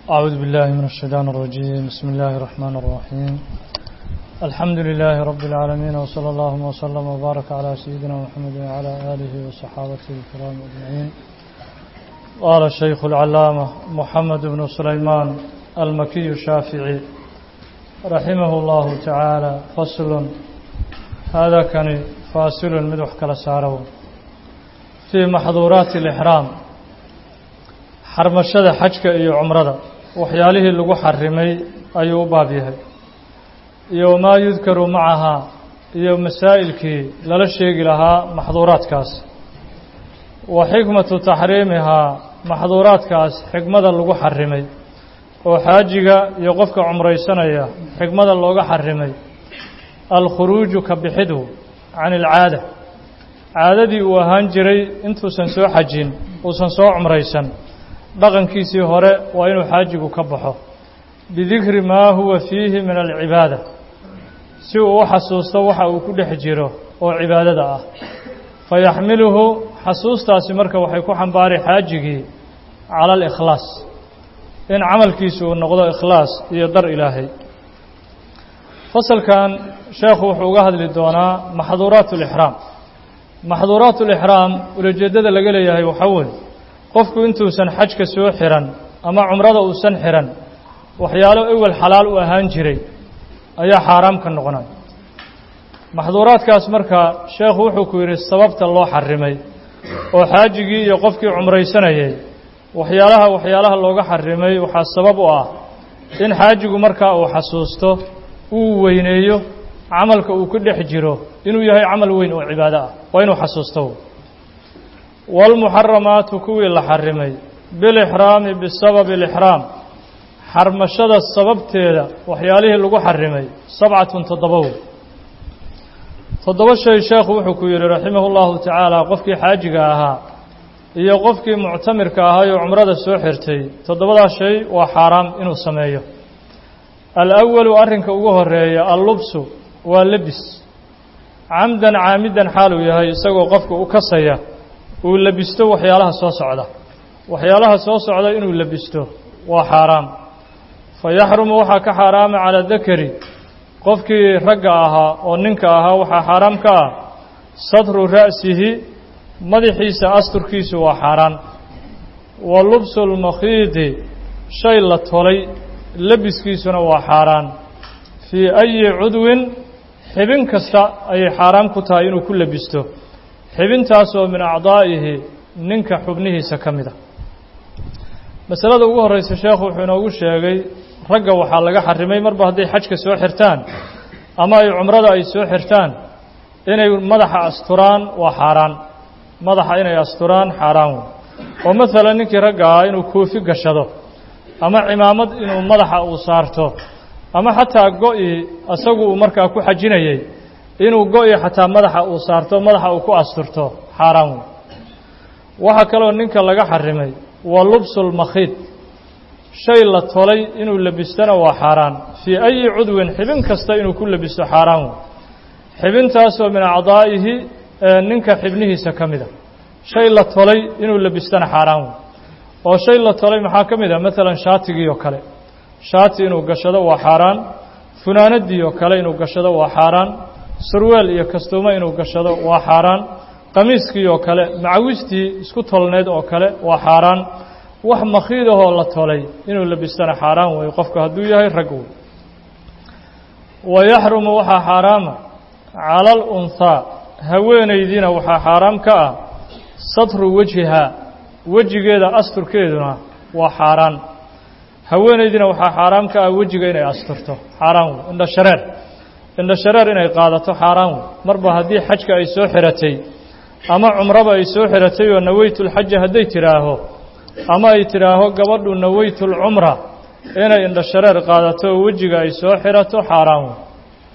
أعوذ بالله من الشيطان الرجيم بسم الله الرحمن الرحيم الحمد لله رب العالمين وصلى الله وسلم وبارك على سيدنا محمد وعلى آله وصحابته الكرام أجمعين قال الشيخ العلامة محمد بن سليمان المكي الشافعي رحمه الله تعالى فصل هذا كان فاصل مدح كلا سارو في محظورات الإحرام xarmashada xajka iyo cumrada waxyaalihii lagu xarimay ayuu u baab yahay iyo wamaa yudkaru macahaa iyo masaa'ilkii lala sheegi lahaa maxduuraadkaas wa xikmatu taxriimihaa maxduuraadkaas xikmada lagu xarimay oo xaajiga iyo qofka cumraysanaya xikmada looga xarimay alkhuruuju ka bixidu can ilcaada caadadii uu ahaan jiray intuusan soo xajin uusan soo cumraysan dhaqankiisii hore waa inuu xaajigu ka baxo bidikri maa huwa fiihi min alcibaada si uu u xasuusto waxa uu ku dhex jiro oo cibaadada ah fayaxmiluhu xasuustaasi marka waxay ku xambaari xaajigii cala alikhlaas in camalkiisu uu noqdo ikhlaas iyo dar ilaahay fasalkan sheekhu wuxuu uga hadli doonaa maxduuraat alixraam maxduuraat alixraam ulajeeddada laga leeyahay waxaa weeye qofku intuusan xajka soo xiran ama cumrada uusan xiran waxyaalo ewel xalaal u ahaan jiray ayaa xaaraam ka noqonay maxduuraadkaas marka sheekhu wuxuu ku yidhi sababta loo xarimay oo xaajigii iyo qofkii cumraysanayay waxyaalaha waxyaalaha looga xarimay waxaa sabab u ah in xaajigu markaa uu xasuusto uu weyneeyo camalka uu ku dhex jiro inuu yahay camal weyn oo cibaado ah waa inuu xasuusto waalmuxaramaatu kuwii la xarimay bilixraami bisababi alixraam xarmashada sababteeda waxyaalihii lagu xarimay sabcatun toddobow toddoba shay sheekhu wuxuu ku yidhi raximahu llahu tacaala qofkii xaajiga ahaa iyo qofkii muctamirka ahaayoo cumrada soo xirtay toddobadaa shay waa xaaraam inuu sameeyo alawalu arrinka ugu horeeya allubsu waa lebis camdan caamidan xaaluu yahay isagoo qofka u kasaya uu labisto waxyaalaha soo socda waxyaalaha soo socda inuu labisto waa xaaraam fa yaxrumu waxaa ka xaaraama calaa dakari qofkii ragga ahaa oo ninka ahaa waxaa xaaraam ka ah satru ra'sihi madaxiisa asturkiisu waa xaaraan wa lubsu lmakhiidi shay la tolay labiskiisuna waa xaaraan fii ayi cudwin xibin kasta ayay xaaraam ku tahay inuu ku labisto xibintaasoo min acdaa'ihi ninka xubnihiisa ka mid a masalada ugu horreysa sheekhu wuxuu inoogu sheegay ragga waxaa laga xarimay marba hadday xajka soo xirtaan ama ay cumrada ay soo xirtaan inay madaxa asturaan waa xaaraan madaxa inay asturaan xaaraan wey oo maalan ninkii ragga ah inuu koofi gashado ama cimaamad inuu madaxa uu saarto ama xataa go-i isagu uu markaa ku xajinayay inuu go-i xataa madaxa uu saarto madaxa uu ku asturto xaaraan wey waxaa kaloo ninka laga xarimay waa lubsulmakhiid shay la tolay inuu labistona waa xaaraan fii ayi cudwin xibin kasta inuu ku labisto xaaraan wey xibintaasoo min acdaa'ihi ninka xibnihiisa ka mid a shay la tolay inuu labistona xaaraan wey oo shay la tolay maxaa ka mid a maalan shaatigii oo kale shaati inuu gashado waa xaaraan funaanadii oo kale inuu gashado waa xaaraan surweel iyo kastuumo inuu gashado waa xaaraan qamiiskii oo kale macawistii isku tolneed oo kale waa xaaraan wax makhiidahoo la tolay inuu labistana xaaraan weeye qofku hadduu yahay rag wey wa yaxrumu waxaa xaaraama cala alunhaa haweenaydiina waxaa xaaraam ka ah satru wejhihaa wejigeeda asturkeeduna waa xaaraan haweenaydiina waxaa xaaraam ka ah wejiga inay asturto xaaraan wey indha shareer indha shareer inay qaadato xaaraan wey marba haddii xajka ay soo xiratay ama cumraba ay soo xiratay oo naweytulxaja hadday tidhaaho ama ay tidhaaho gabadhu naweytulcumra inay indha shareer qaadato oo wejiga ay soo xirato xaaraan wey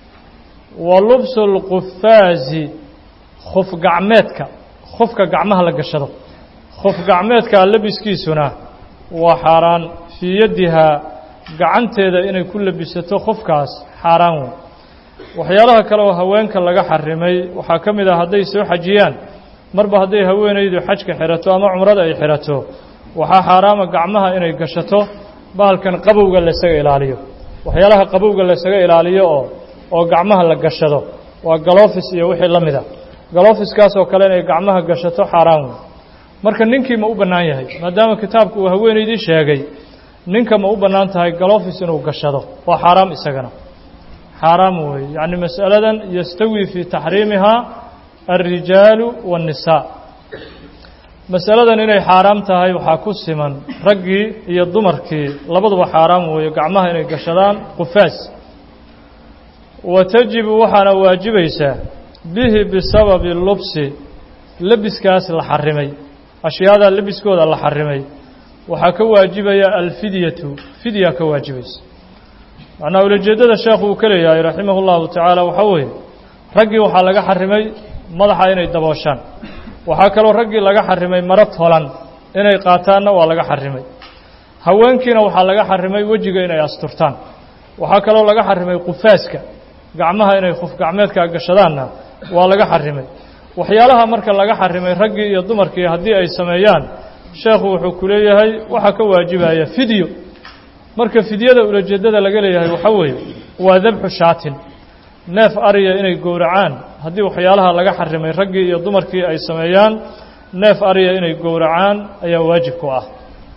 wa lubsulqufaazi khuf gacmeedka khufka gacmaha la gashado khuf gacmeedka labiskiisuna waa xaaraan fii yaddihaa gacanteeda inay ku labisato khufkaas xaaraan wey waxyaalaha kale oo haweenka laga xarimay waxaa ka mid ah hadday soo xajiyaan marba hadday haweenaydu xajka xirato ama cumrada ay xirato waxaa xaaraama gacmaha inay gashato bahalkan qabowga laysaga ilaaliyo waxyaalaha qabowga laysaga ilaaliyo oo oo gacmaha la gashado waa galofis iyo wixii la mida galofiskaasoo kale inay gacmaha gashato xaaraan wey marka ninkii ma u bannaan yahay maadaama kitaabku uu haweenaydii sheegay ninka ma u bannaan tahay galofis inuu gashado waa xaaraam isagana xaaraam weeye yacni mas'aladan yastawi fii taxriimihaa alrijaalu waannisaa masaladan inay xaaraam tahay waxaa ku siman raggii iyo dumarkii labaduba xaaraam weeye gacmaha inay gashadaan qufaas wa tajibu waxaana waajibaysaa bihi bisababi lubsi lebiskaas la xarimay ashyaada lebiskooda la xarimay waxaa ka waajibaya alfidyatu fidya ka waajibaysa macnaa ulajeeddada sheekhu uu ka leeyahay raximah اllahu tacaala waxaa weeye raggii waxaa laga xarimay madaxa inay dabooshaan waxaa kaloo raggii laga xarimay maro tolan inay qaataanna waa laga xarimay haweenkiina waxaa laga xarimay wejiga inay asturtaan waxaa kaloo laga xarimay qufaaska gacmaha inay khuf gacmeedkaa gashadaanna waa laga xarimay waxyaalaha marka laga xarimay raggii iyo dumarkii haddii ay sameeyaan sheekhu wuxuu ku leeyahay waxaa ka waajibaya fidyo marka fidyada ulajeeddada laga leeyahay waxaa weeye waa dabxu shaatin neef ariya inay gowracaan haddii waxyaalaha laga xarimay raggii iyo dumarkii ay sameeyaan neef ariya inay gowracaan ayaa waajib ku ah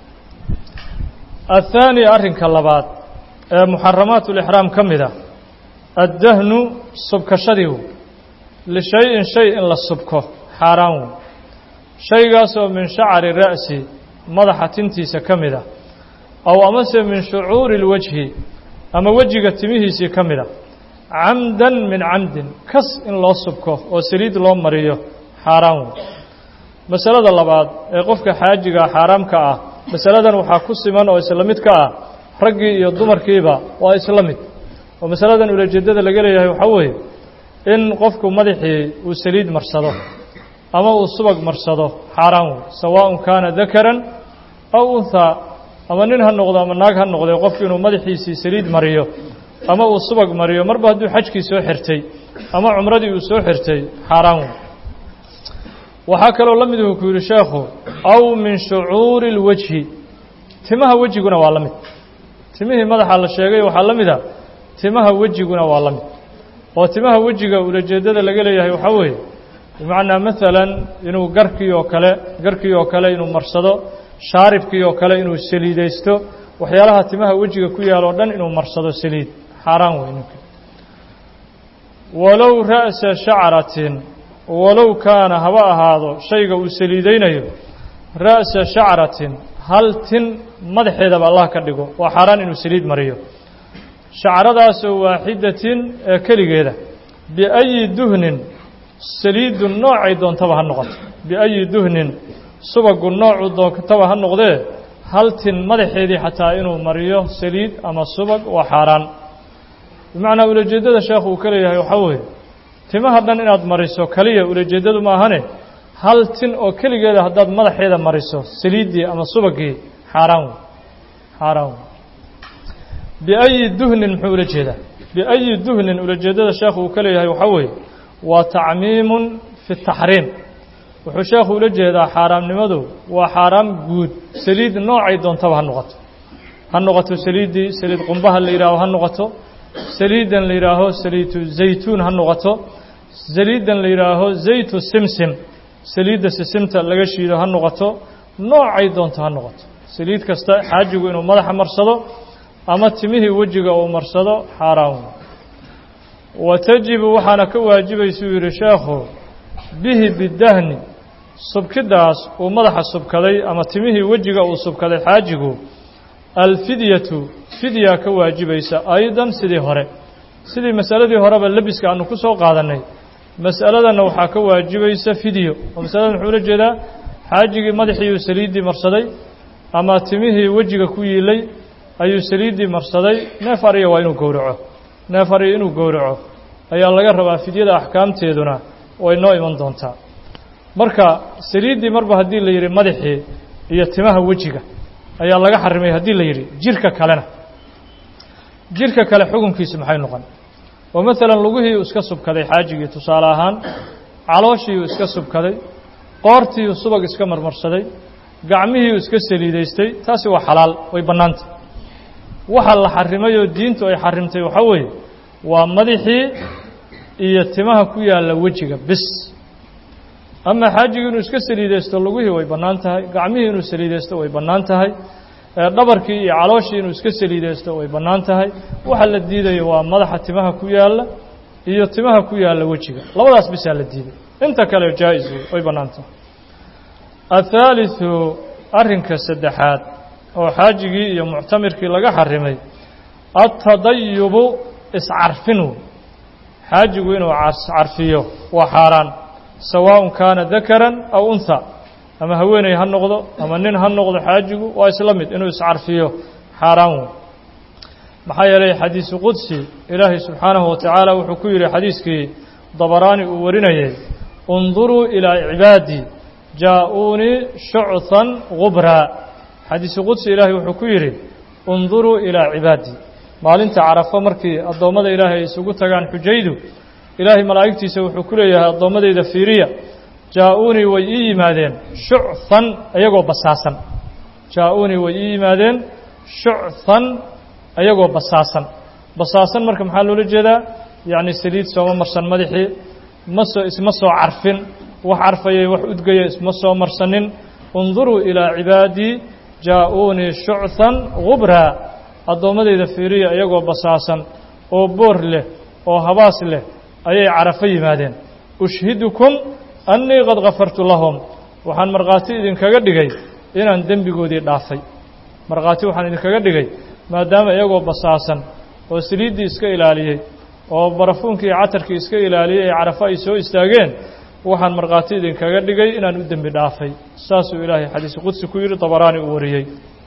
athaani arrinka labaad ee muxaramaat ulixraam ka mid a addahnu subkashadiiw lishay-in shay in la subko xaaraan wey shaygaasoo min shacari ra'si madaxa tintiisa ka mid a aw amase min shucuuri اlwajhi ama wejiga timihiisii ka mid a camdan min camdin kas in loo subko oo saliid loo mariyo xaaraan wey masalada labaad ee qofka xaajiga xaaraamka ah masaladan waxaa ku siman oo isla mid ka ah raggii iyo dumarkiiba waa isla mid oo masaladan ulajeeddada laga leeyahay waxaa weeye in qofku madaxii uu saliid marsado ama uu subag marsado xaaraan wey sawaaءun kaana dakaran aw unhaa ama nin ha noqdo ama naag ha noqdee qofku inuu madaxiisii saliid mariyo ama uu subag mariyo marba hadduu xajkii soo xirtay ama cumradii uu soo xirtay xaaraan wey waxaa kaloo la mid uu ku yidhi sheekhu aw min shucuuri اlwajhi timaha wejiguna waa la mid timihii madaxa la sheegay waxaa la mid a timaha wejiguna waa la mid oo timaha wejiga ulajeeddada laga leeyahay waxaa weeye bimacnaa maalan inuu garkii oo kale garkii oo kale inuu marsado shaaribkii oo kale inuu saliidaysto waxyaalaha timaha wejiga ku yaal oo dhan inuu marsado saliid xaaraan wey ninka walow ra'sa shacratin walow kaana haba ahaado shayga uu saliidaynayo ra'sa shacratin hal tin madaxeedaba allah ka dhigo waa xaaraan inuu saliid mariyo shacradaasoo waaxidatin ee keligeeda biayi duhnin saliidu noocay doontaba ha noqoto biayi duhnin subagu noocu doontaba ha noqdee hal tin madaxeedii xataa inuu mariyo saliid ama subag waa xaaraan bimacnaa ulajeeddada sheekhu uu ka leeyahay waxaa weeye timaha dhan inaad mariso keliya ulajeeddadu ma ahane hal tin oo keligeeda haddaad madaxeeda mariso saliiddii ama subagii xaaraan wey xaaraan wey biayi duhnin muxuu ula jeedaa biayi duhnin ulajeeddada sheekhu uu ka leeyahay waxaa weeye waa tacmiimun fi taxriim wuxuu sheekhu ula jeedaa xaaraamnimadu waa xaaraam guud saliid noocay doontaba ha noqoto ha noqoto saliiddii saliid qumbaha la yidhaaho ha noqoto saliiddan la yidhaaho saliidu zaytuun ha noqoto saliiddan la yidhaaho zaytu simsim saliidda sisimta laga shiido ha noqoto noocay doonto ha noqoto saliid kasta xaajigu inuu madaxa marsado ama timihii wejiga uu marsado xaaraan wa tajibu waxaana ka waajibaysuu yidhi sheekhu bihi bidahni subkidaas uu madaxa subkaday ama timihii wejiga uu subkaday xaajigu alfidyatu fidya ka waajibaysa aydan sidii hore sidii masaladii horeba lebiska aanu ku soo qaadannay mas'aladanna waxaa ka waajibaysa fidyo oo masaladan wuxuu ula jeedaa xaajigii madaxiiuu saliiddii marsaday ama timihii wejiga ku yiilay ayuu saliiddii marsaday neef ariya waa inuu gowraco neef ariya inuu gowraco ayaa laga rabaa fidyada axkaamteeduna way noo iman doontaa marka saliiddii marba haddii la yidhi madaxii iyo timaha wejiga ayaa laga xarimay haddii la yidhi jirka kalena jirka kale xukunkiisi maxay noqon oo maalan lugihiiuu iska subkaday xaajigii tusaale ahaan calooshiiuu iska subkaday qoortiiuu subag iska marmarsaday gacmihiiuu iska saliidaystay taasi waa xalaal way bannaanta waxa la xarimay oo diintu ay xarimtay waxaa weeye waa madaxii iyo timaha ku yaalla wejiga bis ama xaajigii inuu iska saliidaysto lugihii way bannaan tahay gacmihii inuu saliidaysto way bannaan tahay dhabarkii iyo calooshii inuu iska saliidaysto way bannaan tahay waxa la diidayo waa madaxa timaha ku yaalla iyo timaha ku yaalla wejiga labadaas bisaa la diiday inta kale jaa-is way bannaan tahay athaalitثu arrinka saddexaad oo xaajigii iyo muctamirkii laga xarimay altadayubu iscarfin xaajigu inuu carfiyo waa xaaraan sawaaءun kaana dakaran aw unha ama haweeney ha noqdo ama nin ha noqdo xaajigu waa isla mid inuu iscarfiyo xaaraan wey maxaa yeelay xadiisu qudsi ilaahay subxaanahu wa tacaala wuxuu ku yidhi xadiiskii dabaraani uu warinayay unduruu ilaa cibaadii jaa-uunii shuchan gubraa xadiisu qudsi ilaahay wuxuu ku yidhi unduruu ilaa cibaadii maalinta carafo markii addoommada ilaahay ay isugu tagaan xujaydu ilaahay malaa'igtiisa wuxuu ku leeyahay addoommadayda fiiriya jaa-uunii way ii yimaadeen shuchan iyagoo basaasan jaa-uunii way ii yimaadeen shuchan iyagoo basaasan basaasan marka maxaa loola jeedaa yacni saliid sooma marsan madaxii ma soo isma soo carfin wax carfayay wax udgaya isma soo marsanin unduruu ilaa cibaadii jaa-uunii shuchan gubraa addoommadayda fiiriya iyagoo basaasan oo boor leh oo habaas leh ayay carafo yimaadeen ushhidukum annii qad kafartu lahum waxaan markhaati idinkaga dhigay inaan dembigoodii dhaafay markhaati waxaan idinkaga dhigay maadaama iyagoo basaasan oo saliiddii iska ilaaliyey oo barafuunkii iyo catarkii iska ilaaliyey ee carafo ay soo istaageen waxaan markhaati idinkaga dhigay inaan u dembi dhaafay saasuu ilaahay xadiisu qudsi ku yidhi dabaraani uu wariyey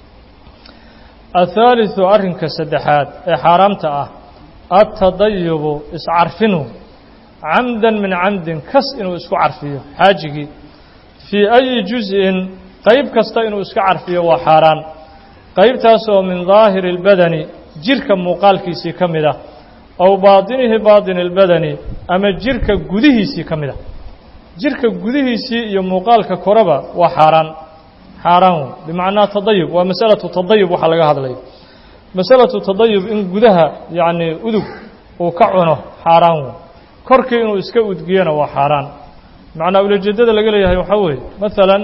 athaaliثu arrinka saddexaad ee xaaraamta ah altadayubu iscarfinu camdan min camdin kas inuu isku carfiyo xaajigii fii ayi juz-in qayb kasta inuu iska carfiyo waa xaaraan qaybtaasoo min daahiri اlbadani jirka muuqaalkiisii ka mid ah aw baadinihi baadini اlbadani ama jirka gudihiisii ka mid ah jirka gudihiisii iyo muuqaalka koraba waa xaaraan xaaraan wey bimacnaa tadayub waa masalatu tadayub waxaa laga hadlaya masalatu tadayub in gudaha yacni udug uu ka cuno xaaraan wey korkii inuu iska udgiyana waa xaaraan macnaa ulajeedada laga leeyahay waxaa weeye maalan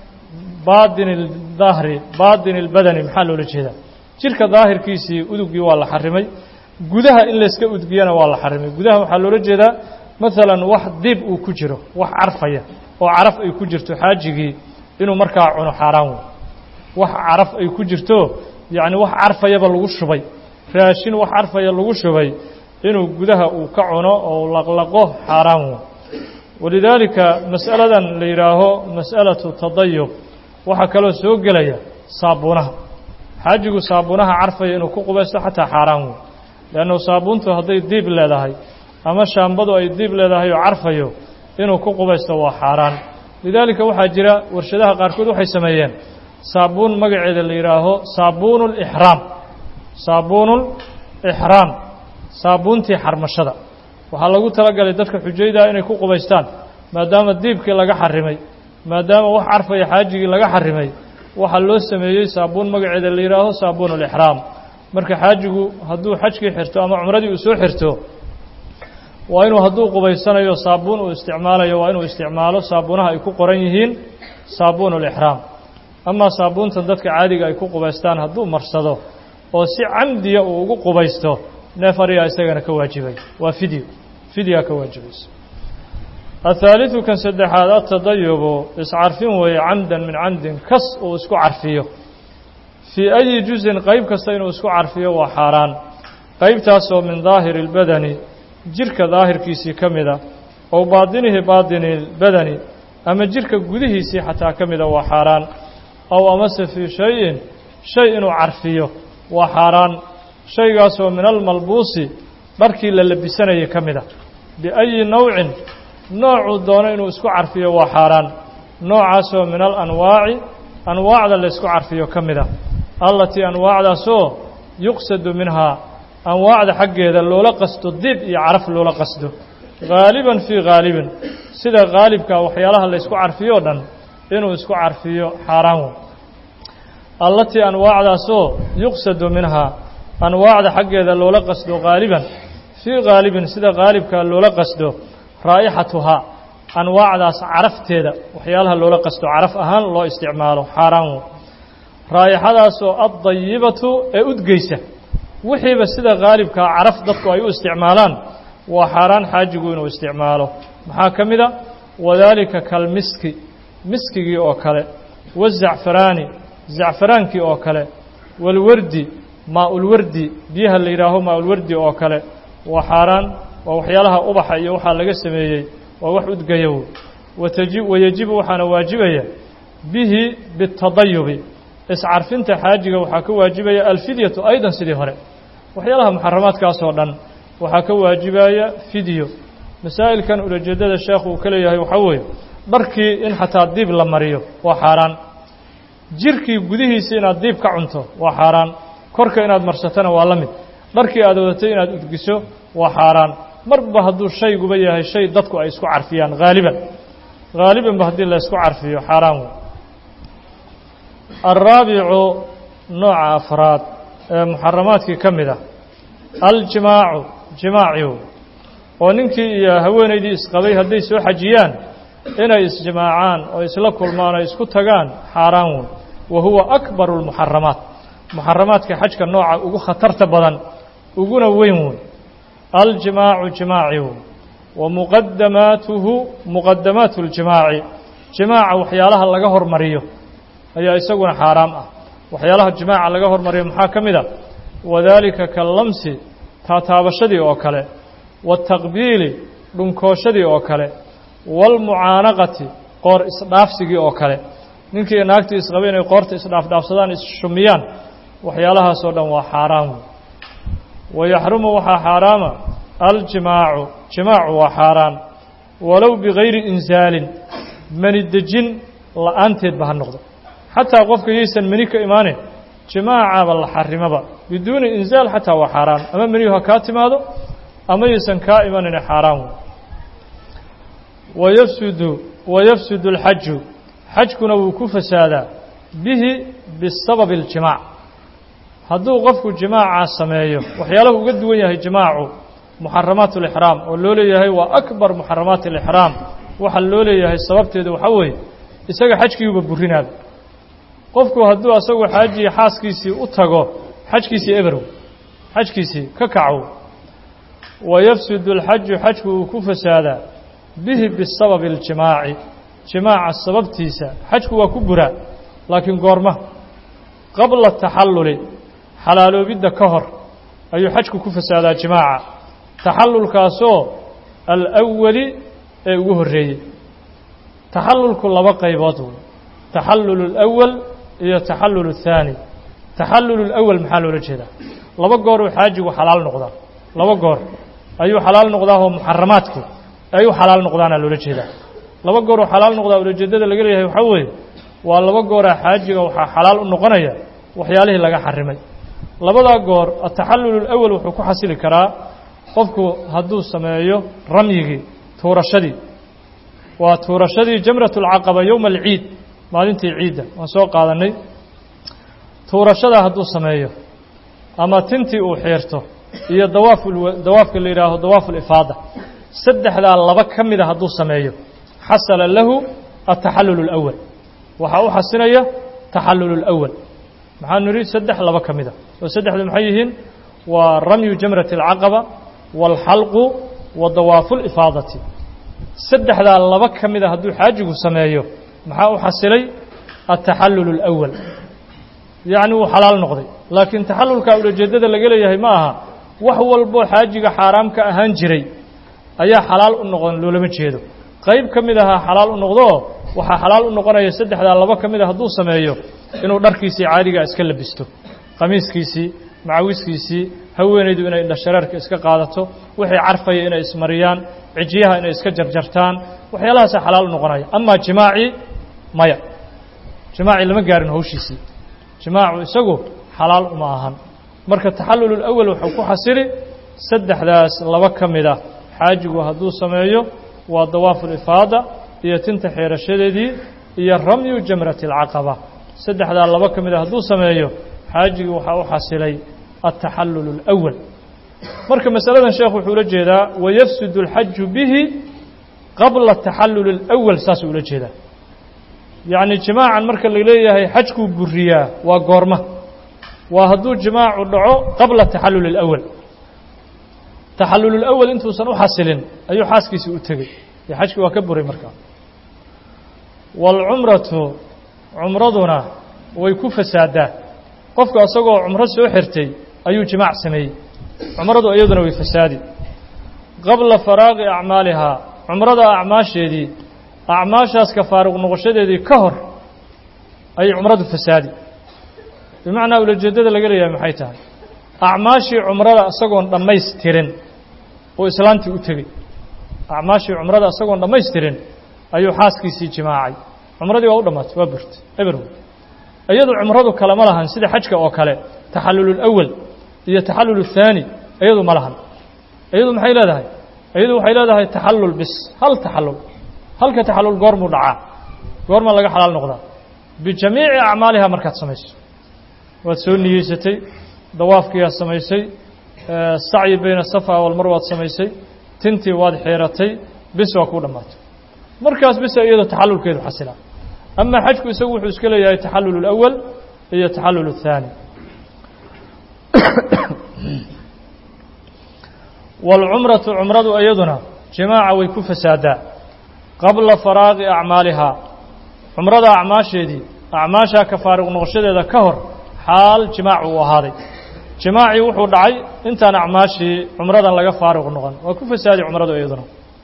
baadin daahri baadin اlbadani maxaa loola jeedaa jirka daahirkiisii udugii waa la xarimay gudaha in layska udgiyana waa la xarimay gudaha waxaa loola jeedaa maalan wax diib uu ku jiro wax carfaya oo caraf ay ku jirto xaajigii inuu markaa cuno xaaraan wey wax caraf ay ku jirto yacni wax carfayaba lagu shubay raashin wax carfaya lagu shubay inuu gudaha uu ka cuno oo laqlaqo xaaraan wey walidaalika mas'aladan la yidhaaho mas'alatu tadayub waxaa kaloo soo gelaya saabuunaha xaajigu saabuunaha carfaya inuu ku qubaysto xataa xaaraan wey leannu saabuuntu hadday diib leedahay ama shaambadu ay diib leedahay oo carfayo inuu ku qubaysto waa xaaraan lidaalika waxaa jira warshadaha qaarkood waxay sameeyeen saabuun magaceeda la yidhaaho saabuunu lixraam saabuunu lixraam saabuuntii xarmashada waxaa lagu talagalay dadka xujaydaa inay ku qubaystaan maadaama diibkii laga xarimay maadaama wax carfaya xaajigii laga xarimay waxaa loo sameeyey saabuun magaceeda la yidhaaho saabuun alixraam marka xaajigu hadduu xajkii xirto ama cumradii uu soo xirto waa inuu hadduu qubaysanayo saabuun uu isticmaalayo waa inuu isticmaalo saabuunaha ay ku qoran yihiin saabuun alixraam amaa saabuuntan dadka caadiga ay ku qubaystaan hadduu marsado oo si camdiya uu ugu qubaysto neef ariyaa isagana ka waajibay waa fidyo fidyaa ka waajibaysa athaaliثu kan saddexaad atadayubu iscarfin weeye camdan min camdin kas uu isku carfiyo fii ayi juzin qayb kasta inuu isku carfiyo waa xaaraan qaybtaasoo min daahiri اlbadani jirka daahirkiisii ka mida ow baadinihi baadini اlbadani ama jirka gudihiisii xataa ka mida waa xaaraan aw amase fii shayin shay inuu carfiyo waa xaaraan shaygaasoo min almalbuusi dharkii la labisanayay ka mid a biayi nawcin noocuu doono inuu isku carfiyo waa xaaraan noocaasoo min alanwaaci anwaacda la ysku carfiyo ka mid a allatii anwaacdaasoo yuqsadu minhaa anwaacda xaggeeda loola qasto dib iyo caraf loola qasdo haaliban fii haalibin sida haalibka waxyaalaha la ysku carfiyo o dhan inuu isku carfiyo xaaraan wey allatii anwaacdaasoo yuqsadu minhaa anwaacda xaggeeda loola qasdo qaaliban fii qaalibin sida qaalibka loola qasdo raa'ixatuhaa anwaacdaas carafteeda waxyaalaha loola qasdo caraf ahaan loo isticmaalo xaaraan wey raa'ixadaasoo addayibatu ee udgeysa wixiiba sida qaalibkaa caraf dadku ay u isticmaalaan waa xaaraan xaajigu inuu isticmaalo maxaa ka mid a wadaalika kalmiski miskigii oo kale wazacfaraani zacfaraankii oo kale walwardi maa-ulwardi biyaha la yidhaaho maa-ulwardi oo kale waa xaaraan waa waxyaalaha ubaxa iyo waxaa laga sameeyey waa wax udgayow wataji wayajibu waxaana waajibaya bihi bitadayubi iscarfinta xaajiga waxaa ka waajibaya alfidyatu aydan sidii hore waxyaalaha muxaramaadkaas oo dhan waxaa ka waajibaya fidyo masaa'ilkan ulajeedada sheekhu uu ka leeyahay waxaa weeye dharkii in xataa diib la mariyo waa xaaraan jirkii gudihiisa inaad diib ka cunto waa xaaraan korka inaad marsatana waa la mid dharkii aad wadatay inaad udgiso waa xaaraan marba hadduu shayguba yahay shay dadku ay isku carfiyaan haaliban haalibanba haddii la isku carfiyo xaaraan wey alraabicu nooca afraad ee muxaramaadkii ka mid ah aljimaacu jimaaciw oo ninkii iyo haweenaydii isqabay hadday soo xajiyaan inay isjimaacaan oo isla kulmaan oo isku tagaan xaaraan wey wa huwa akbaru lmuxaramaat muxaramaadka xajka nooca ugu khatarta badan uguna weyn wey aljimaacu jimaaci wey wa muqadamaatuhu muqadamaatu ljimaaci jimaaca waxyaalaha laga hormariyo ayaa isaguna xaaraam ah waxyaalaha jimaaca laga hormariyo maxaa ka mid a wadaalika kallamsi taataabashadii oo kale waataqbiili dhunkooshadii oo kale waalmucaanaqati qoor isdhaafsigii oo kale ninkii naagtii isqaba inay qoorta isdhaafdhaafsadaan isshumiyaan waxyaalahaasoo dhan waa xaaraam wey wayaxrumu waxaa xaaraama aljimaacu jimaacu waa xaaraan walow bigayri insaalin mani dejin la-aanteedba ha noqdo xataa qofka yaysan meni ka imaanin jimaacaaba la xarimaba biduuni insaal xataa waa xaaraan ama menihu ha kaa timaado ama yaysan kaa imanine xaaraan wey wayafsudu wayafsudu alxaju xajkuna wuu ku fasaadaa bihi bisababi اljimaac hadduu qofku jimaaca sameeyo waxyaalahu uga duwan yahay jimaacu muxaramaat اlixraam oo loo leeyahay waa akbar muxaramaat اlixraam waxa loo leeyahay sababteedu waxaa weeye isaga xajkiiuba burinaaba qofku hadduu asagu xaajiyi xaaskiisii u tago xajkiisii eberow xajkiisii ka kacow wayafsudu اlxaju xajku uu ku fasaadaa bihi bisababi اljimaaci jimaaca sababtiisa xajku waa ku buraa laakiin goorma qabla taxalluli xalaaloobidda ka hor ayuu xajku ku fasaadaa jimaaca taxallulkaasoo alawali ee ugu horreeyey taxallulku laba qaybood wey taxallul اlأwal iyo taxallul الthaani taxallul اlأwal maxaa loola jeedaa laba gooruu xaajigu xalaal noqdaa laba goor ayuu xalaal noqdaa oo muxaramaadkii ay u xalaal noqdaana loola jeedaa laba gooruu xalaal noqdaa ulajeedada laga leeyahay waxaa weeye waa laba gooraa xaajiga waxaa xalaal u noqonaya waxyaalihii laga xarimay labadaa goor ataxallul اlأwal wuxuu ku xasili karaa qofku hadduu sameeyo ramyigii tuurashadii waa tuurashadii jamrat اlcaqaba yowma alciid maalintii ciidda waan soo qaadanay tuurashadaa hadduu sameeyo ama tintii uu xiirto iyo dawaaf dawaafka la yidhaaho dawaafu lifaada saddexdaa laba ka mida hadduu sameeyo xasala lahu ataxallul اlأwal waxaa u xasinaya taxallul اlأwal maxaanu nidhi saddex laba ka mida oo saddexdu maxay yihiin waa ramyu jamrati اlcaqaba wاlxalqu wa dawaafu اlifaadati saddexdaa laba ka mida hadduu xaajigu sameeyo maxaa u xasilay ataxallul اlأwal yacni wuu xalaal noqday laakiin taxallulka ulajeeddada laga leeyahay ma aha wax walboo xaajiga xaaraam ka ahaan jiray ayaa xalaal u noqon loolama jeedo qayb ka mid ahaa xalaal u noqdoo waxaa xalaal u noqonaya saddexdaa laba ka mid a hadduu sameeyo inuu dharkiisii caadigaa iska labisto qamiiskiisii macawiskiisii haweenaydu inay indhashareerka iska qaadato wixii carfaya inay ismariyaan cijiyaha inay iska jarjartaan waxyaalahaasa xalaal u noqonaya amaa jimaacii maya jimaacii lama gaarin hawshiisii jimaacu isagu xalaal uma ahan marka taxallul اlأwal wuxuu ku xasili saddexdaas laba ka mid ah xaajigu hadduu sameeyo waa dawaafu lifaada iyo tinta xeerashadeedii iyo ramyu jamrati اlcaqaba saddexdaa laba ka mid a hadduu sameeyo xaajigii waxaa u xasilay altaxallul اlأwal marka masaladan sheekh wuxuu ula jeedaa wayafsud اlxaju bihi qabla taxallul اlأwal saasuu ula jeedaa yacni jimaacan marka la leeyahay xajkuu buriyaa waa goorma waa hadduu jimaacu dhaco qabla taxallul اlأwal taxallul اlأwal intuusan u xasilin ayuu xaaskiisii u tegey ee xajkii waa ka buray markaa wاlcumratu cumraduna way ku fasaadaa qofku asagoo cumro soo xirtay ayuu jimaac sameeyey cumradu iyaduna way fasaadi qabla faraaqi acmaalihaa cumrada acmaasheedii acmaashaas ka faaruq noqoshadeedii ka hor ayay cumradu fasaadi bimacnaa ulajeeddada laga leeyahay maxay tahay acmaashii cumrada isagoon dhammaystirin oo islaantii u tegey acmaashii cumrada isagoon dhammaystirin ayuu xaaskiisii jimaacay cumradii waa u dhammaatay waa burtay eber iyadu cumradu kale ma lahan sida xajka oo kale taxallul اlأwal iyo taxallul الthaani iyadu ma lahan iyadu maxay leedahay iyadu waxay leedahay taxallul bis hal taxallul halka taxallul goormuu dhacaa goorma laga xalaal noqdaa bijamiici acmaaliha markaad samayso waad soo niyeysatay dawaafkiiaad samaysay sacyi bayna safa walmar waad samaysay tintii waad xiiratay bis waa kuu dhammaatay markaas bisa iyadoo taxallulkeedu xasilaa ama xajku isagu wuxuu iska leeyahay taxallul اlأwal iyo taxallul الthaani wاlcumratu cumradu iyaduna jimaaca way ku fasaadaa qabla faraaqi acmaalihaa cumrada acmaasheedii acmaashaa ka faaruq noqoshadeeda ka hor xaal jimaac uu ahaaday jimaacii wuxuu dhacay intaan acmaashii cumradan laga faaruq noqon waa ku fasaadi cumradu iyaduna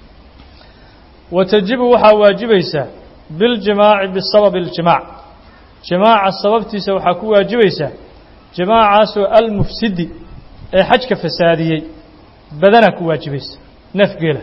wa tajibu waxaa waajibaysaa biاljimaaci bisababi اljimaac jimaaca sababtiisa waxaa ku waajibaysaa jimaacaasoo almufsidi ee xajka fasaadiyey badanaa ku waajibaysa neef geela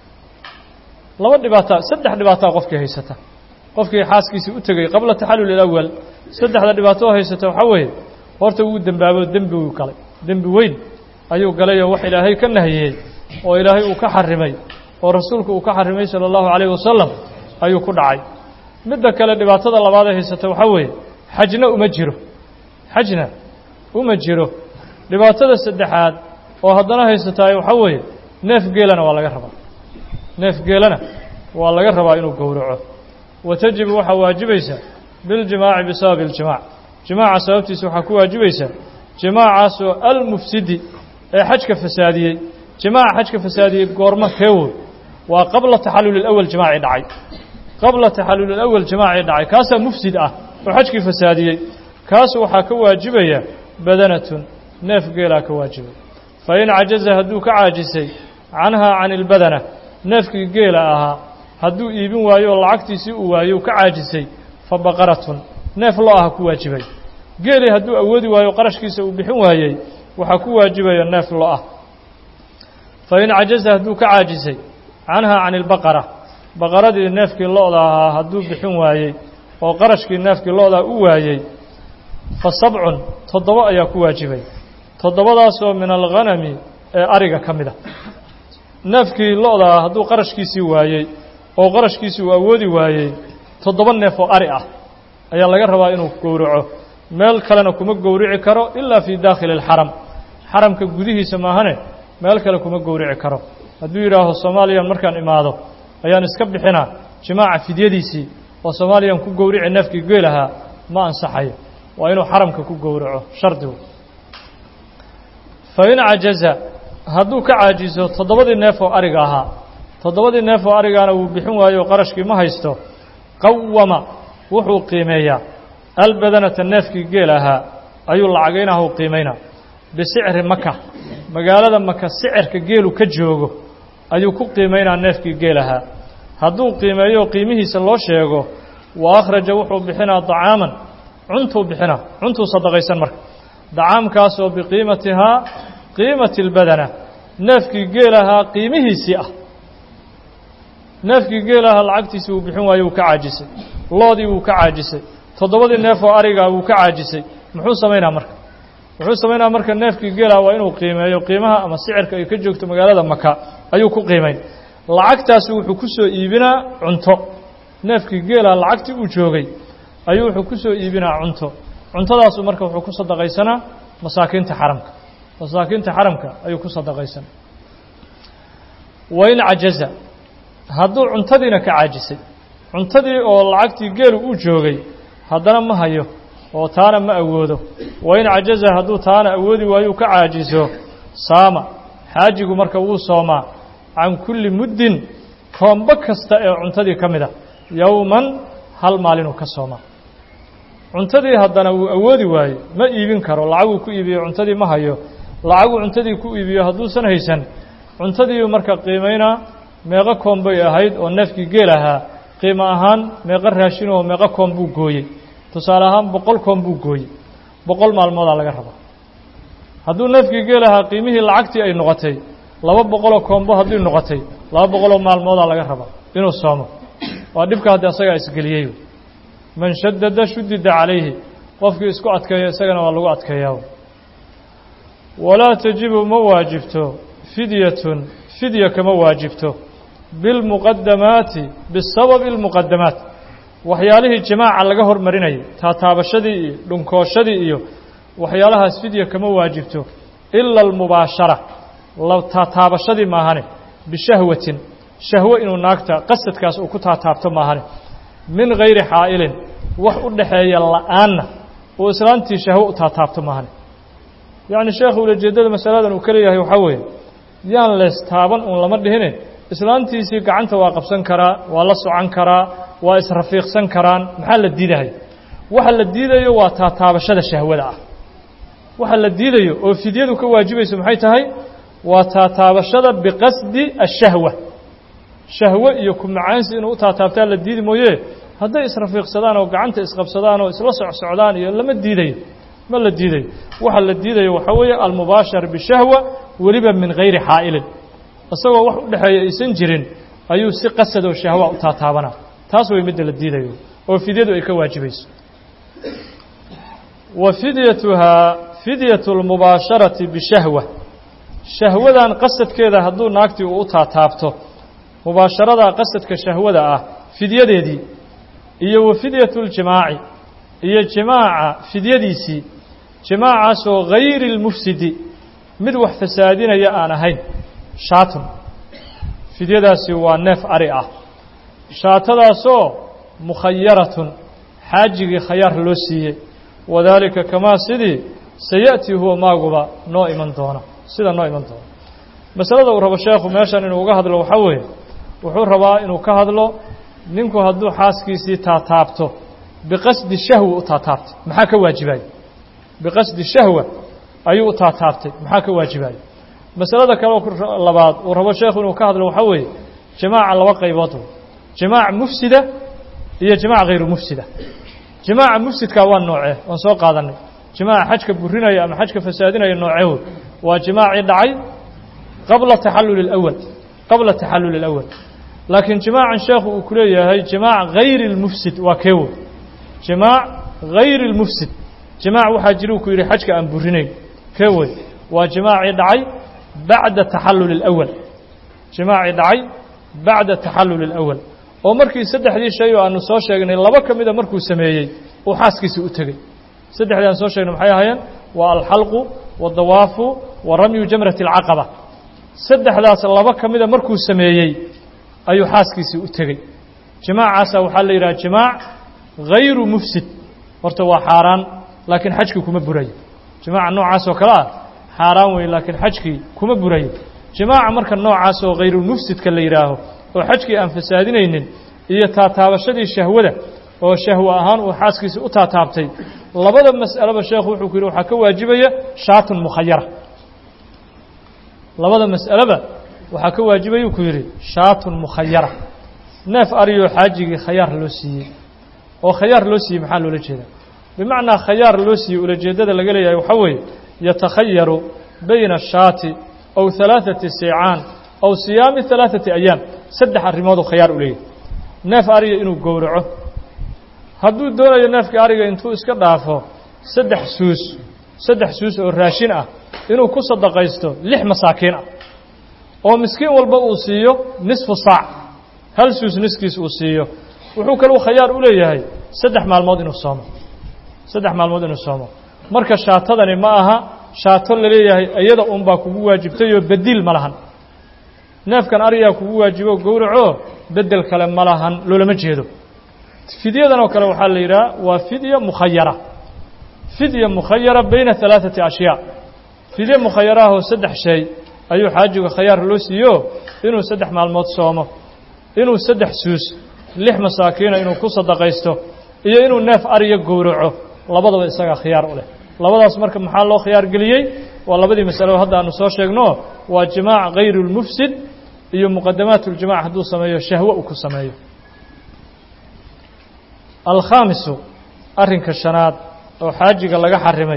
laba dhibaataa saddex dhibaataa qofkii haysata qofkii xaaskiisii u tegey qabla taxallul ilawal saddexda dhibaato oo haysata waxaa weeye horta wuu dembaabo dembi uu galay dembi weyn ayuu galayoo wax ilaahay ka nahiyey oo ilaahay uu ka xarimay oo rasuulku uu ka xarimay sala allahu calayh wasalam ayuu ku dhacay midda kale dhibaatada labaad ee haysata waxaa weeye xajna uma jiro xajna uma jiro dhibaatada saddexaad oo haddana haysataay waxaa weeye neef geelana waa laga rabaa neef geelana waa laga rabaa inuu gowraco wa tajibu waxaa waajibaysa biاljimaaci bisababi اljimaac jimaaca sababtiisa waxaa ku waajibaysa jimaacaasoo almufsidi ee xajka fasaadiyey jimaaca xajka fasaadiyey goormo keewood waa qabla taxallul اlأwal jimaacii dhacay qabla taxallul اlأwal jimaacii dhacay kaasaa mufsid ah oo xajkii fasaadiyey kaas waxaa ka waajibaya badanatun neef geelaa ka waajibay fain cajaza hadduu ka caajisay canhaa can ilbadana neefkii geela ahaa hadduu iibin waayo oo lacagtiisii uu waayo ka caajisay fa baqaratun neef lo aha ku waajibay geelii hadduu awoodi waayo qarashkiisa uu bixin waayey waxaa ku waajibaya neef lo ah fain cajaza hadduu ka caajisay canhaa can ilbaqara baqaradii neefkii lo-da ahaa hadduu bixin waayey oo qarashkii neefkii lo-daa u waayey fa sabcun toddoba ayaa ku waajibay toddobadaasoo min alghanami ee ariga ka mid a neefkii lo-daa hadduu qarashkiisii waayey oo qarashkiisii uu awoodi waayey toddoba neef oo ari ah ayaa laga rabaa inuu gowraco meel kalena kuma gowrici karo ilaa fii daakhili alxaram xaramka gudihiisa maahane meel kale kuma gowrici karo hadduu yidhaaho soomaaliyan markaan imaado ayaan iska bixinaa jimaaca fidyadiisii oo soomaaliyan ku gowrici neefkii geelahaa ma ansaxayo waa inuu xaramka ku gowraco shardigu fain cajaza hadduu ka caajiso toddobadii neef oo ariga ahaa toddobadii neef oo arigaana wuu bixin waayo qarashkii ma haysto qawama wuxuu qiimeeyaa albadanata neefkii geel ahaa ayuu lacagaynaha u qiimaynaa bisicri maka magaalada maka sicirka geelu ka joogo ayuu ku qiimaynaa neefkii geel ahaa hadduu qiimeeyo qiimihiisa loo sheego wa akhraja wuxuu bixinaa dacaaman cuntuu bixinaa cuntuu sadaqaysan marka dacaamkaasoo biqiimatihaa qiimati اlbadana neefkii geel ahaa qiimihiisii ah neefkii geel ahaa lacagtiisii wuu bixin waayo wuu ka caajisay loodii wuu ka caajisay toddobadii neef oo arigaa wuu ka caajisay muxuu samaynaa marka wuxuu samaynaa marka neefkii geelaha waa inuu qiimeeyo qiimaha ama sicirka ay ka joogto magaalada maka ayuu ku qiimayn lacagtaasi wuxuu ku soo iibinaa cunto neefkii geelaha lacagtii uu joogay ayuu wuxuu ku soo iibinaa cunto cuntadaasu marka wuxuu ku sadaqaysanaa masaakiinta xaramka masaakiinta xaramka ayuu ku sadaqaysan wain cajaza hadduu cuntadiina ka caajisay cuntadii oo lacagtii geelu uu joogay haddana ma hayo oo taana ma awoodo wain cajaza hadduu taana awoodi waayuu ka caajiso saama xaajigu marka wuu soomaa can kulli muddin koombo kasta ee cuntadii ka mid a yowman hal maalinuu ka soomaa cuntadii haddana wuu awoodi waaye ma iibin karo lacaguu ku iibiyo cuntadii ma hayo lacaguu cuntadii ku iibiyo hadduusan haysan cuntadiiu marka qiimaynaa meeqo koom bay ahayd oo neefkii geel ahaa qiimo ahaan meeqo raashin oo meeqo koom buu gooyey tusaale ahaan boqol koom buu gooyey boqol maalmoodaa laga rabaa hadduu neefkii geel ahaa qiimihii lacagtii ay noqotay laba boqoloo koombo haddii noqotay laba boqoloo maalmoodaa laga rabaa inuu soomo waa dhibka haddii asagaa isgeliyey man shadada shudida calayhi qofkii isku adkeeya isagana waa lagu adkeeyaa walaa tajibu ma waajibto fidyatun fidya kama waajibto bilmuqadamaati bisababi اlmuqadamaat waxyaalihii jimaaca laga hormarinayay taataabashadii iyo dhunkooshadii iyo waxyaalahaas fidya kama waajibto ila almubaashara taataabashadii maahane bishahwatin shahwo inuu naagta qasadkaas uu ku taataabto maahane min gayri xaa'ilin wax u dhaxeeya la'aanna uu islaantii shahwo u taataabto maahane yacni sheekhu ulajeeddada masaladan uu ka leeyahay waxaa weeye yaan lees taaban uun lama dhihine islaantiisii gacanta waa qabsan karaa waa la socon karaa waa israfiiqsan karaan maxaa la diidahay waxa la diidayo waa taataabashada shahwada ah waxa la diidayo oo fidyadu ka waajibayso maxay tahay waa taataabashada biqasdi ashahwa shahwo iyo kumacaansi inuu u taataabtaa la diidi mooye hadday israfiiqsadaan oo gacanta isqabsadaan oo isla socsocdaan iyo lama diidayo ma la diidayo waxa la diidayo waxaa weeye almubaashar bishahwa weliba min gayri xaa'ilin isagoo wax u dhexeeya aysan jirin ayuu si qasad oo shahwa u taataabanaa taas way midda la diidayo oo fidyadu ay ka waajibayso wa fidyatuhaa fidyatu اlmubaasharati bishahwa shahwadan qasadkeeda hadduu naagtii uu u taataabto mubaasharadaa qasadka shahwada ah fidyadeedii iyo wa fidyatu اljimaaci iyo jimaaca fidyadiisii jimaacaasoo gayri اlmufsidi mid wax fasaadinaya aan ahayn shaatun fidyadaasi waa neef ari ah shaatadaasoo mukhayaratun xaajigii khayaar loo siiyey wadaalika kamaa sidii sayaأtii huwa maaguba noo iman doona sida noo iman doona masalada uu rabo sheekhu meeshan inuu uga hadlo waxaa weeye wuxuu rabaa inuu ka hadlo ninku hadduu xaaskiisii taataabto biqasdi shahwa u taataabtay maxaa ka waajibaya biqasdi shahwa ayuu u taataabtay maxaa ka waajibaya masalada kale labaad uu rabo sheekhu inuu ka hadlo waxaa weeye jimaaca laba qaybood jimaac mufsida iyo jimaac hayru mufsida jimaaca mufsidkaa waa noocee oon soo qaadanay jimaaca xajka burinaya ama xajka fasaadinaya nooceewood waa jimaacii dhacay qabla taxallul اlأwal qabla taxallul اlأwal laakiin jimaacan sheekhu uu ku leeyahay jimaac hayri اlmufsid waa keewood jimaac hayri اlmufsid jimaac waxaa jira uu ku yidhi xajka aan burinayn keewood waa jimaacii dhacay bacda taxallul اlأwal jimaacii dhacay bacda taxallul اlأwal oo markii saddexdii shay oo aanu soo sheegnay laba ka mida markuu sameeyey uu xaaskiisii u tegey saddexdii aan soo sheegnay maxay ahaayeen waa alxalqu waاdawaafu wa ramyu jamrati اlcaqaba saddexdaas laba ka mida markuu sameeyey ayuu xaaskiisii u tegey jimaacaasa waxaa la yidhaha jimaac hayru mufsid horta waa xaaraan laakiin xajkii kuma burayo jimaaca noocaas oo kale ah xaaraan wey laakiin xajkii kuma burayo jimaaca marka noocaas oo hayrulmufsidka la yidhaaho oo xajkii aan fasaadinaynin iyo taataabashadii shahwada oo shahwo ahaan uu xaaskiisii u taataabtay labada mas'aleba sheekhu wuxuu ku yidhi waxaa ka waajibaya shaatun mukhayara labada mas'aleba waxaa ka waajibayuu ku yidhi shaatun mukhayara neef ariyoo xaajigii khayaar loo siiyey oo khayaar loo siiyey maxaa loola jeedaa bimacnaa khayaar loo siiyey ulajeeddada laga leeyahay waxaa weeye yatakhayaru bayna ashaati aw halaaثati seecaan aw siyaami halaaثati ayaam saddex arrimooduu khayaar u leeyahay neef ariga inuu gowraco hadduu doonayo neefkii ariga intuu iska dhaafo saddex suus saddex suus oo raashin ah inuu ku sadaqaysto lix masaakiin ah oo miskiin walba uu siiyo nisfu saac hal suus niskiis uu siiyo wuxuu kaluu khayaar u leeyahay saddex maalmood inuu soomo saddex maalmood inuu soomo marka shaatadani ma aha shaato laleeyahay iyada unbaa kugu waajibtayoo bediil ma lahan neefkan ariyaa kugu waajibo gowraco bedel kale ma lahan loolama jeedo fidyadan oo kale waxaa la yidhaha waa fidya mukhayara fidya mukhayara bayna alaaثati ashyaa fidye mukhayaraahoo saddex shay ayuu xaajiga khayaar loo siiyo inuu saddex maalmood soomo inuu saddex suus lix masaakiina inuu ku sadaqaysto iyo inuu neef ariya gowraco labadaba isagaa khiyaar u leh labadaas marka maxaa loo khiyaar geliyey waa labadii masalo hadda aanu soo sheegno waa jimaac hayru اlmufsid iyo muqadamaat اljimac hadduu sameeyo shahwo uu ku sameeyo alkhaamisu arrinka shanaad oo xaajiga laga xarimay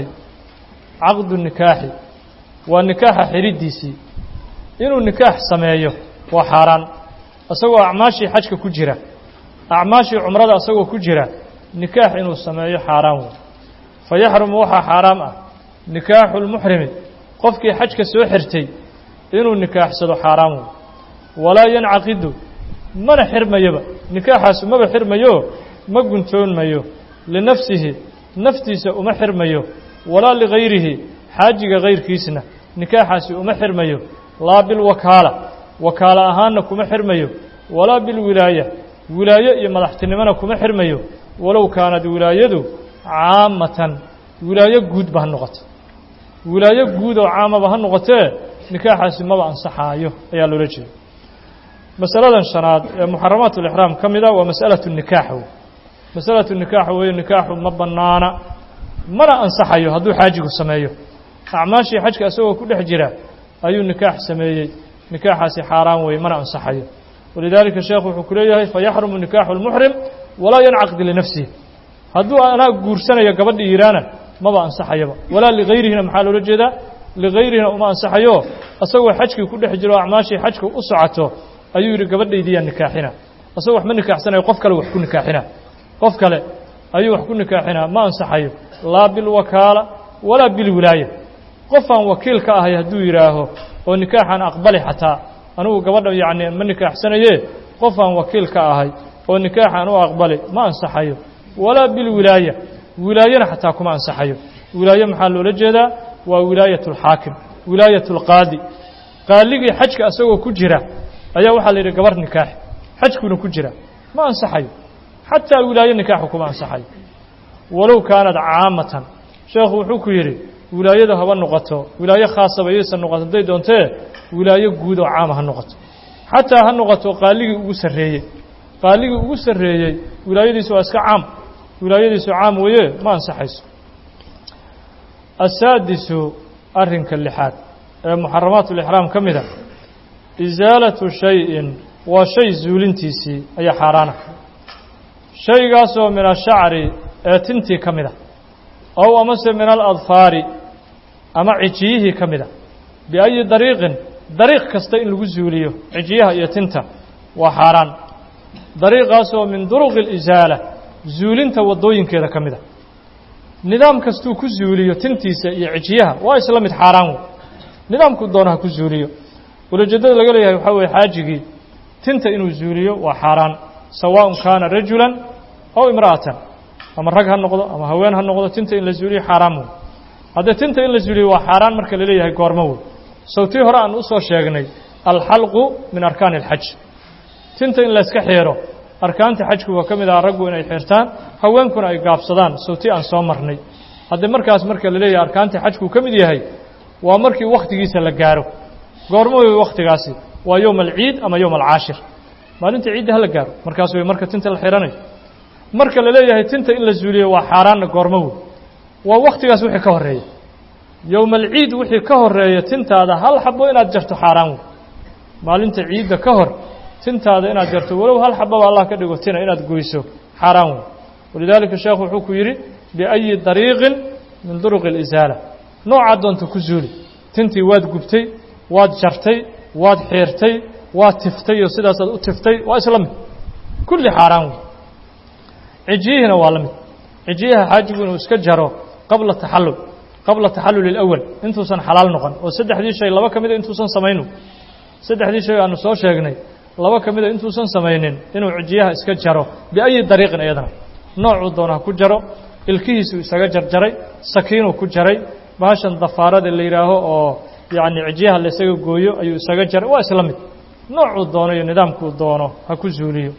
caqdu nikaaxi waa nikaaxa xidhiddiisii inuu nikaax sameeyo waa xaaraan isagoo acmaashii xajka ku jira acmaashii cumrada isagoo ku jira nikaax inuu sameeyo xaaraan wey fa yaxrumu waxaa xaaraam ah nikaaxu lmuxrimi qofkii xajka soo xirtay inuu nikaaxsado xaaraan wey walaa yancaqidu mana xirmayaba nikaaxaasu maba xirmayo ma guntoonmayo linafsihi naftiisa uma xirmayo walaa ligayrihi xaajiga kayrkiisna nikaaxaasi uma xirmayo laa bilwakaala wakaalo ahaanna kuma xirmayo walaa bilwilaaya wilaayo iyo madaxtinimona kuma xirmayo walow kaanad wilaayadu caamatan wilaayo guudba ha noqoto wilaayo guud oo caamaba ha noqotee nikaaxaasi maba ansaxaayo ayaa loola jeeda masaladan shanaad ee muxaramaat ulixraam ka mida waa masalatu nikaax wey masalatu nikaax weeye nikaaxu ma bannaana mana ansaxayo hadduu xaajigu sameeyo acmaashii xajka isagoo ku dhex jira ayuu nikaax sameeyey nikaaxaasi xaaraan weeye mana ansaxayo walidaalika sheekhu wuxuu ku leeyahay fayaxrumu nikaaxu lmuxrim walaa yancaqdi linafsihi hadduu anaa guursanayo gabadhi iiraana maba ansaxayaba walaa ligayrihina maxaa loola jeedaa ligayrihina uma ansaxayo isagoo xajkii ku dhex jiro acmaashii xajka u socoto ayuu yidhi gabadhaydiyaa nikaaxina isagoo wax ma nikaaxsanayo qof kale wax ku nikaaxina qof kale ayuu wax ku nikaaxinaa ma ansaxayo laa bilwakaala walaa bilwilaaya qofaan wakiil ka ahay hadduu yidhaaho oo nikaaxaan aqbali xataa anigu gabadha yacni ma nikaaxsanaye qofaan wakiil ka ahay oo nikaaxaan u aqbali ma ansaxayo walaa bilwilaaya wilaayana xataa kuma ansaxayo wilaaye maxaa loola jeedaa waa wilaayat اlxaakim wilaayat اlqaadi qaaligii xajka isagoo ku jira ayaa waxaa la yidhi gabar nikaax xajkuna ku jira ma ansaxayo xataa wilaaye nikaaxu kuma ansaxayo walow kaanad caamatan sheekhu wuxuu ku yidhi wilaayada haba noqoto wilaaye khaasaba yaysan noqoto hadday doontee wilaayo guud oo caama ha noqoto xataa ha noqoto qaaligii ugu sarreeyey qaaligii ugu sarreeyey wilaayadiisu waa iska caam wilaayadiisu caam weeye ma ansaxayso asaadisu arrinka lixaad ee muxaramaat ulixraam ka mid a isaalatu shayin waa shay zuulintiisii ayaa xaaraana shaygaasoo min ashacri ee tintii ka mid a ow amase min aladfaari ama cijiyihii ka mid a biayi dariiqin dariiq kasta in lagu zuuliyo cijiyaha iyo tinta waa xaaraan dariiqaasoo min duruqi alisaala zuulinta waddooyinkeeda ka mid a nidaam kastuu ku zuuliyo tintiisa iyo cijiyaha waa isla mid xaaraan wey nidaamkuu doona ha ku zuuliyo ulajeedada laga leeyahay waxaa weye xaajigii tinta inuu zuuliyo waa xaaraan sawaaءun kaana rajulan aw imra'atan ama rag ha noqdo ama haween ha noqdo tinta in la zuuliyo xaaraan wey haddee tinta in la zuuliyo waa xaaraan marka la leeyahay goormo wey sawtii hore aan usoo sheegnay alxalqu min arkaani اlxaj tinta in layska xeero arkaanta xajku waa ka mid aha raggu inay xeertaan haweenkuna ay gaabsadaan sawtii aan soo marnay haddee markaas marka la leeyahay arkaanta xajkuu ka mid yahay waa markii wakhtigiisa la gaaro goormo wey wakhtigaasi waa yowma alciid ama yowma alcaashir maalinta ciidda ha la gaaro markaas wey marka tinta la xihanayo marka la leeyahay tinta in la zuuliyo waa xaaraanna goormo wey waa wakhtigaas wixii ka horreeya yowma alciid wixii ka horreeya tintaada hal xabo inaad jarto xaaraan wey maalinta ciidda ka hor tintaada inaad jarto walow hal xababa allah ka dhigo tina inaad goyso xaaraan wey walidaalika sheekhu wuxuu ku yidhi biayi dariiqin min duruqi alisaala noocaad doonta ku zuuli tintii waad gubtay waad jartay waad xiirtay waad tiftay oo sidaasaad u tiftay waa isla mid kulli xaaraan wey cijiyihiina waa la mid cijiyaha xaajigu inuu iska jaro qabla taxallul qabla taxallul ilawal intuusan xalaal noqon oo saddexdii shay laba ka mida intuusan samaynu saddexdii shay aanu soo sheegnay laba ka mida intuusan samaynin inuu cijiyaha iska jaro biayi dariiqin iyadana noocuu doona ha ku jaro ilkihiisuu isaga jarjaray sakiinuu ku jaray bahashan dafaarada la yidhaaho oo yacni cijyaha la isaga gooyo ayuu isaga jaray waa isla mid noocuu doono iyo nidaamkuu doono ha ku zuuliyo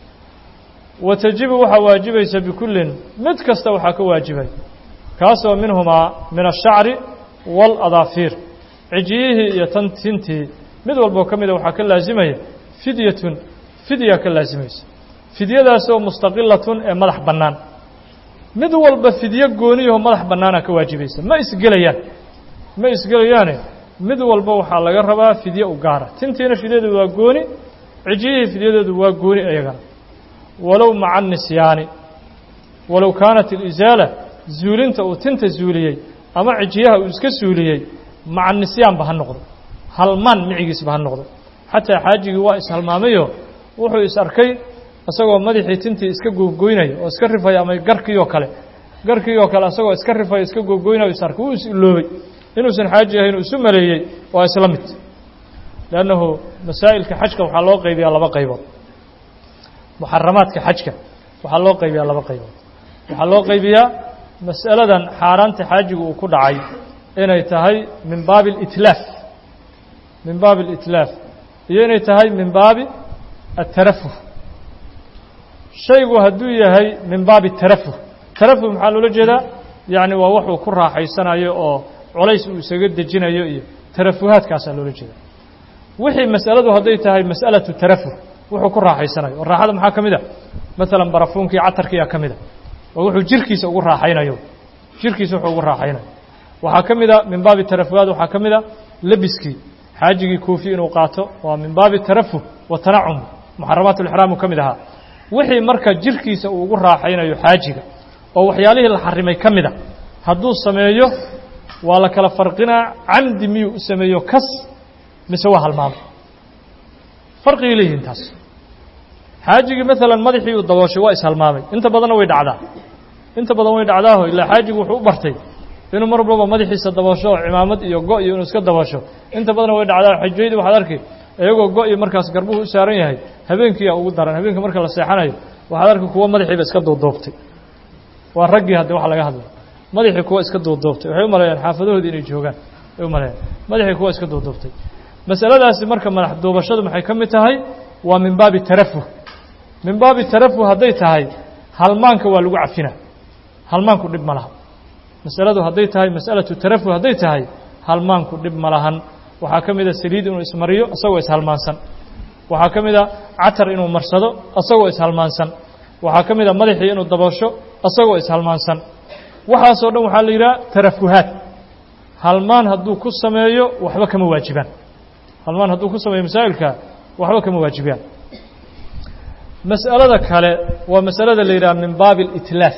wa tajibu waxaa waajibaysa bikullin mid kasta waxaa ka waajibay kaasoo minhumaa min ashacri waaladaafiir cijiyihii iyo tan tintii mid walboo ka mida waxaa ka laasimaya fidyatun fidyaa ka laasimaysa fidyadaasoo mustaqilatun ee madax bannaan mid walba fidyo gooniyaho madax bannaana ka waajibaysa ma isgelayaan ma isgelayaane mid walba waxaa laga rabaa fidye u gaara tintiina fidyadeedu waa gooni cijiyihii fidyadeedu waa gooni iyagana walow maca nisyaani walow kaanat alisaala zuulinta uu tinta zuuliyey ama cijiyaha uu iska suuliyey maca nisyaanba ha noqdo halmaan micigiisba ha noqdo xataa xaajigii waa ishalmaamayo wuxuu is arkay isagoo madaxii tintii iska googoynaya oo iska rifaya ama garkii oo kale garkii oo kale isagoo iska rifaya iska googoynaya is arkay wuu is iloobay inuusan xaaji ahayn uu isu maleeyey waa isla mid leannahu masaa'ilka xajka waxaa loo qaybiyaa laba qaybood muxaramaadka xajka waxaa loo qaybiyaa laba qaybood waxaa loo qaybiyaa mas'aladan xaaraanta xaajigu uu ku dhacay inay tahay min baabi alitlaaf min baabi alitlaaf iyo inay tahay min baabi atarafuh shaygu hadduu yahay min baabi tarafuh tarafuh maxaa loola jeedaa yacni waa waxuu ku raaxaysanayo oo colays uu isaga dejinayo iyo tarafuhaadkaasaa loola jeeda wixii mas'aladu hadday tahay mas'alatu tarafuh wuxuu ku raaxaysanayo oo raaxada maxaa ka mid a maalan barafuunkii catarkiiyaa ka mid a oo wuxuu jirkiisa ugu raaxaynayo jirkiisa wuxuu ugu raaxaynayo waxaa ka mid a min baabi tarafuhaad waxaa ka mid a lebiskii xaajigii koofi inuu qaato waa min baabi tarafuh wa tanacum muxaramaat ulixraam uu ka mid ahaa wixii marka jirkiisa uu ugu raaxaynayo xaajiga oo waxyaalihii la xarimay ka mid a hadduu sameeyo waa la kala farqinaa camdi miyuu u sameeyo kas mise waa halmaamay farqigay leeyihiin taas xaajigii maalan madaxii uu dabooshay waa ishalmaamay inta badanna way dhacdaa inta badan way dhacdaaho ilaa xaajigu wuxuu u bartay inuu mar walbaba madaxiisa daboosho oo cimaamad iyo go iyo inuu iska daboosho inta badanna way dhacdaa xajooyadii waxaad arki iyagoo go iyo markaas garbuhu u saaran yahay habeenkiiyaa ugu daran habeenka marka la seexanayo waxaad arki kuwa madaxiiba iska duuduubtay waa raggii hadde waxa laga hadlay madaxii kuwa iska duuduubtay waxay u maleeyaan xaafadahoodii inay joogaan ay u maleeyaan madaxii kuwa iska duuduubtay masaladaasi marka madax duubashadu maxay ka mid tahay waa min baabi tarafuh min baabi tarafuh hadday tahay halmaanka waa lagu cafina halmaanku dhib ma laha masaladu hadday tahay mas'alatu tarafuh hadday tahay halmaanku dhib ma lahan waxaa ka mid a saliid inuu ismariyo isagoo ishalmaansan waxaa ka mid a catar inuu marsado isagoo ishalmaansan waxaa ka mid a madaxii inuu daboosho isagoo ishalmaansan waxaasoo dhan waxaa la yidhaha tarafuhaad halmaan hadduu ku sameeyo waxba kama waajibaan halmaan hadduu ku sameeyo masaa'ilka waxba kama waajibaan mas'alada kale waa masalada la yidhaha min baabi alitlaaf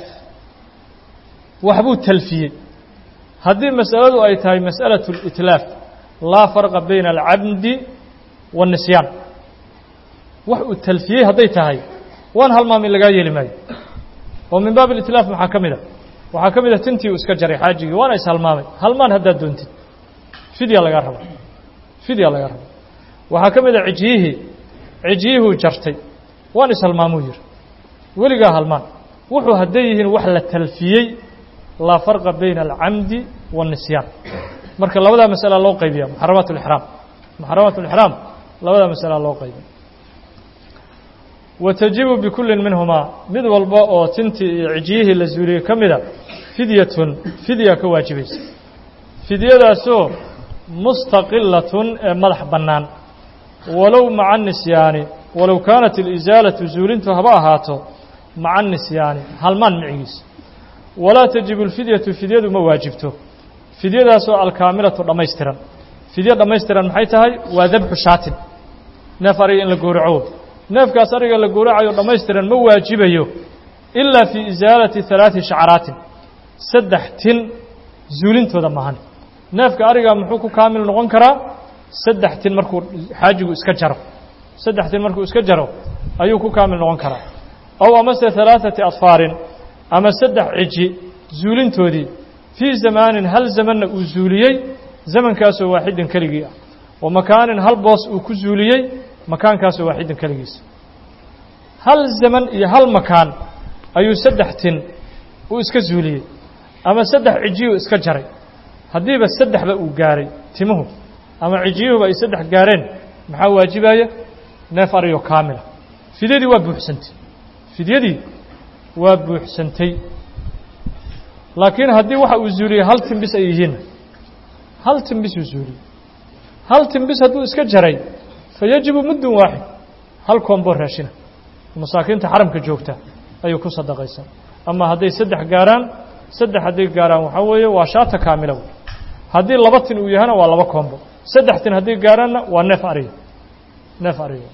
waxbuu talfiyey haddii mas'aladu ay tahay mas'alaة اlitlaaf laa farqa bayna alcamdi waالnisyaan wax uu talfiyey hadday tahay waan halmaam in lagaa yeeli maayo oo min baab اlitlaaf maxaa ka mid a waxaa ka mid a tintii uu iska jaray xaajigii waana ishalmaamay halmaan haddaad doontid fidya lagaa raba fidya lagaa raba waxaa ka mid a cijyihii cijyihuu jartay waan ishalmaamuu yihi weligaa halmaan wuxuu hadday yihiin wax la talfiyey laa farqa bayna alcamdi waالnisyaan marka labadaa masala loo qaybiya muxaramaat اlixraam muxaramaat اlixraam labadaa masala loo qaybiya wa tajibu bikullin minhumaa mid walba oo tintii iyo cijyihii la zuuliyey ka mida fidyatun fidya ka waajibaysa fidyadaasoo mustaqilatun ee madax bannaan walow maca nisyaani walow kaanat اlisaalatu zuulintu haba ahaato maca nisyaani halmaan micigiisa walaa tajibu اlfidyatu fidyadu ma waajibto fidyadaasoo alkaamilatu dhammaystiran fidyo dhammaystiran maxay tahay waa dabxu shaatin neef ariga in la gowraco neefkaas ariga la gowracayo dhammaystiran ma waajibayo ilaa fii isaalati halaati shacraatin saddex tin zuulintooda maahan neefka ariga muxuu ku kaamil noqon karaa saddex tin markuu xaajigu iska jaro saddex tin markuu iska jaro ayuu ku kaamil noqon karaa aw amase halaaثati adfaarin ama saddex ciji zuulintoodii fii zamaanin hal zamanna uu zuuliyey zamankaasoo waaxidin keligii ah wa makaanin hal boos uu ku zuuliyey makaankaasoo waaxidin keligiisa hal zaman iyo hal makaan ayuu saddex tin uu iska zuuliyey ama saddex cijiyuu iska jaray haddiiba saddexba uu gaaray timuhu ama cijiyuhuba ay saddex gaareen maxaa waajibaya neef ariyo kaamila fidyadii waa buuxsantay fidyadii waa buuxsantay laakiin haddii waxa uu zuuliyey hal timbis ay yihiinna hal timbis uu zuuliyey hal timbis hadduu iska jaray fa yajibu muddun waaxid hal koombo raashina masaakiinta xaramka joogta ayuu ku sadaqaysan ama hadday saddex gaaraan saddex hadday gaaraan waxaa weeye waa shaata kaamila wey haddii laba tin uu yahana waa laba koombo saddex tin hadday gaaraanna waa neef ariga neef ariga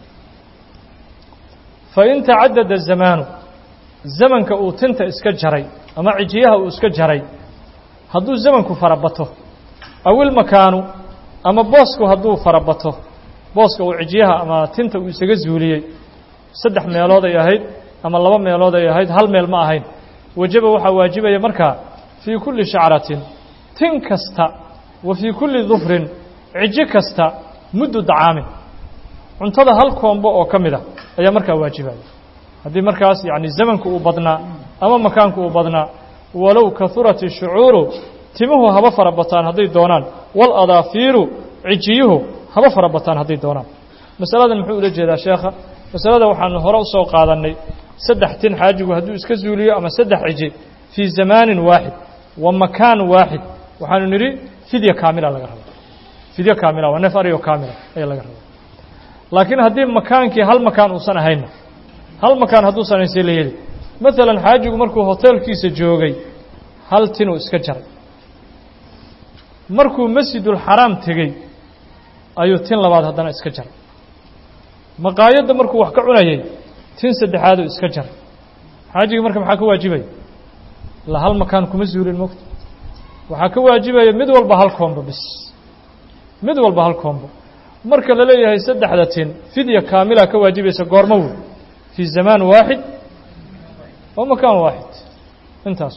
fa in tacadada zamaanu zamanka uu tinta iska jaray ama cijiyaha uu iska jaray hadduu zamanku farabato awil makaanu ama boosku hadduu farabato booska uu cijiyaha ama tinta uu isaga zuuliyey saddex meelood ay ahayd ama laba meelood ay ahayd hal meel ma ahayn wajaba waxaa waajibaya markaa fii kulli shacratin tin kasta wa fii kulli dufrin cijo kasta muddu dacaamin cuntada hal koombo oo ka mid a ayaa markaa waajibaya haddii markaas yacni zamanku uu badnaa ama makaanku uu badnaa walow kahurat ishucuuru timuhu haba fara bataan hadday doonaan wal adaafiiru cijiyuhu haba fara bataan hadday doonaan masaladan muxuu ula jeedaa sheekha masalada waxaanu hore usoo qaadannay saddex tin xaajigu hadduu iska zuuliyo ama saddex ciji fii zamaanin waaxid wa makaan waaxid waxaanu nidhi fidya kaamila laga raba fidyo kaamila waa neef ariyo kaamila ayaa laga raba laakiin haddii makaankii hal makaan uusan ahaynna hal makaan hadduusan ahayn see la yeli maalan xaajigu markuu hoteelkiisa joogay hal tinuu iska jaray markuu masjidulxaraam tegey ayuu tin labaad haddana iska jaray maqaayadda markuu wax ka cunayay tin saddexaaduu iska jaray xaajigii marka maxaa ka waajibaya la hal makaan kuma zuulin mogta waxaa ka waajibaya mid walba hal koombo bis mid walba hal koombo marka la leeyahay saddexda tin fidya kaamila ka waajibaysa goormo wey fii zamaan waaxid wa makaan waaxid intaas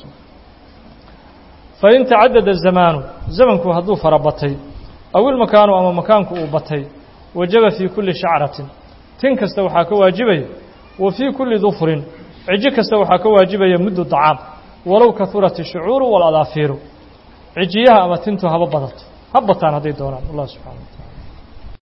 fain tacadada zamaanu zamanku hadduu fara batay aw ilmakaanu ama makaanku uu batay wajaba fii kulli shacratin tin kasta waxaa ka waajibaya wa fii kulli dufrin cijo kasta waxaa ka waajibaya muddu dacaam walow kahurat ishucuuru waladaafiiru cijiyaha ama tintu haba badato ha bataan hadday doonaan allah subxana wa taala